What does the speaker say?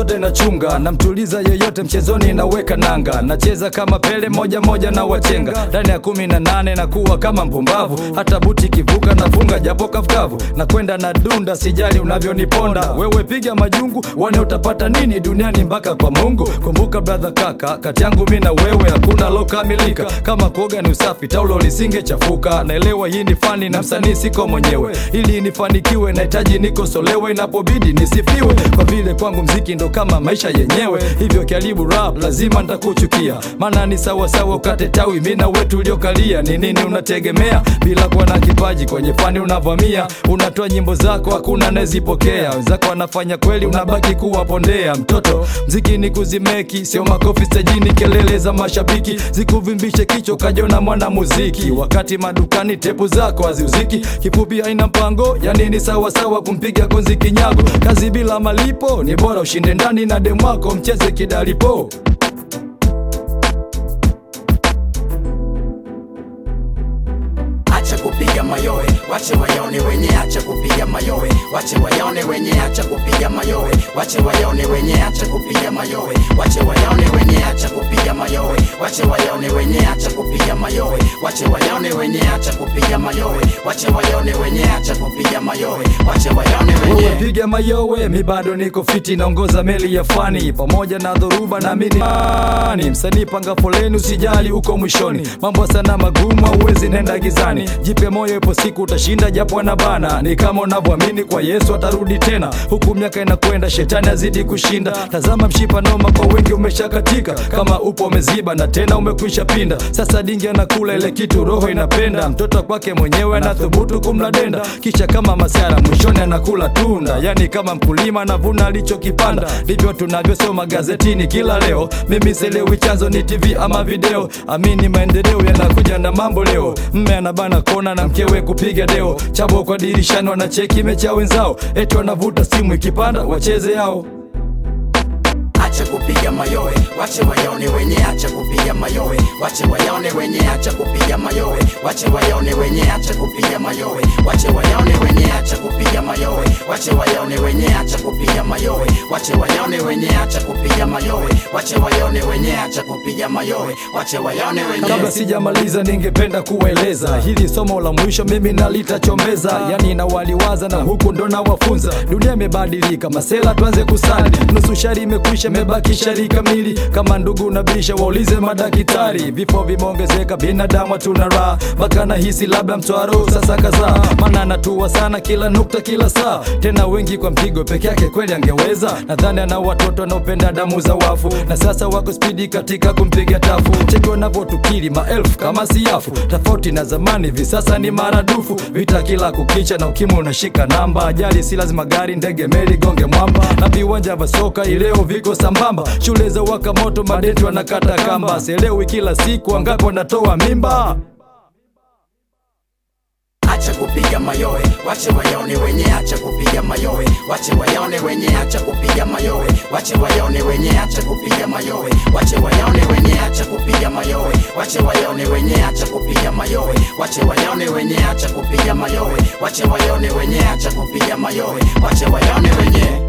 zote nachunga, namtuliza yoyote mchezoni, naweka nanga, nacheza kama Pele moja moja na wachenga ndani ya kumi na nane na kuwa kama mpumbavu, hata buti kivuka nafunga japo kavukavu, na kwenda na dunda, sijali unavyoniponda wewe, piga majungu wane utapata nini duniani mpaka kwa Mungu. Kumbuka brother, kaka, kati yangu mi na wewe hakuna lokamilika, kama kuoga ni usafi, taulo lisingechafuka. Naelewa hii ni fani na msanii siko mwenyewe, ili nifanikiwe nahitaji nikosolewe, inapobidi nisifiwe, kwa vile kwangu mziki ndo kama maisha yenyewe. Hivyo karibu rap, lazima nitakuchukia, maana ni sawasawa ukate tawi, mi na wewe tuliokalia. Ni nini unategemea bila kuwa na kipaji kwenye fani? Unavamia, unatoa nyimbo zako, hakuna anayezipokea, wenzako wanafanya kweli, unabaki kuwapondea. Mtoto, mziki ni kuzimeki, sio makofi stajini, kelele za mashabiki zikuvimbishe kichwa, kajona mwana muziki, wakati madukani tepu zako haziuziki. Kifupi haina mpango, yani ni sawasawa kumpiga konzi kinyago. Kazi bila malipo ni bora ushinde ndani na demu wako, mcheze kidalipo. Acha kupiga mayowe, wache wayaone wenye, acha kupiga mayowe, wache wayaone wenye, acha kupiga mayowe, wache wayaone wenye, acha kupiga mayowe, wache wayaone wenye, acha kupiga mayowe, wache wayaone wenye, acha kupiga mayowe, wache wayaone wenye, acha kupiga mayowe, wache wayaone wenye, acha kupiga mayowe, wache wayaone wenye. Wewe piga mayowe, mi bado niko fiti, naongoza meli ya fani pamoja na dhoruba na mini ni msanii, panga foleni, usijali uko mwishoni. Mambo sana magumu, hauwezi nenda gizani, jipe moyo, ipo siku utashinda, japo anabana. Ni kama unavyoamini kwa Yesu atarudi tena, huku miaka inakwenda, shetani azidi kushinda. Tazama mshipa noma kwa wengi umeshakatika, kama upo umeziba na tena umekwisha pinda. Sasa dingi anakula ile kitu roho inapenda, mtoto kwake mwenyewe anathubutu kumla denda, kisha kama masara mwishoni anakula tunda, yani kama mkulima anavuna alichokipanda. Ndivyo tunavyosoma gazetini kila leo. Mimi selewi chanzo ni TV ama video, amini maendeleo yanakuja na mambo leo. Mme anabana kona na mkewe kupiga deo, chabo kwa dirishani wanacheki mechi ya wenzao, eti wanavuta simu ikipanda wacheze yao. Acha kupiga mayowe, wache wayaone wenye, acha kupiga mayowe, wache wayaone wenye, acha kupiga mayowe, wache wayaone wenye, acha kupiga mayowe, wache wayaone wenye, acha kupiga mayowe, wache wayaone wenye, acha kupiga mayowe, wache wayaone wenye, acha kupiga mayowe, wache wayaone wenye, acha kupiga mayowe, wache wayaone wenye. Kabla sijamaliza, ningependa kuwaeleza hili somo la mwisho mimi nalitachombeza, yani nawaliwaza na huku ndo nawafunza. Dunia imebadilika, masela tuanze kusali, nusu shari imekwisha, imebaki shari kamili. Kama ndugu nabisha, waulize madaktari. Vifo vimeongezeka, binadamu hatuna raha, mpaka nahisi labda mtwaro sasa kazaa, maana anatua sana kila nukta, kila saa, tena wengi kwa mpigo peke yake, kweli angeweza. Nadhani ana watoto wanaopenda damu za wafu, na sasa wako spidi katika kumpiga tafu. Cheki wanavyotukili maelfu kama siafu, tofauti na zamani, hivi sasa ni maradufu. Vita kila kukicha na ukimwi unashika namba, ajali si lazima gari, ndege, meli gonge mwamba, na viwanja vya soka ileo viko sambamba. Shule za waka moto, madeti wanakata kamba, sielewi kila siku wangapi wanatoa mimba. Acha kupiga mayowe, wache wayaone wenye, acha kupiga mayowe, wache wayaone wenye, acha kupiga mayowe, wache wayaone wenye, acha kupiga mayowe, wache wayaone wenye, acha kupiga mayowe, wache wayaone wenye, acha kupiga mayowe, wache wayaone wenye, acha kupiga mayowe, wache wayaone wenye, acha kupiga mayowe, wache wayaone wenye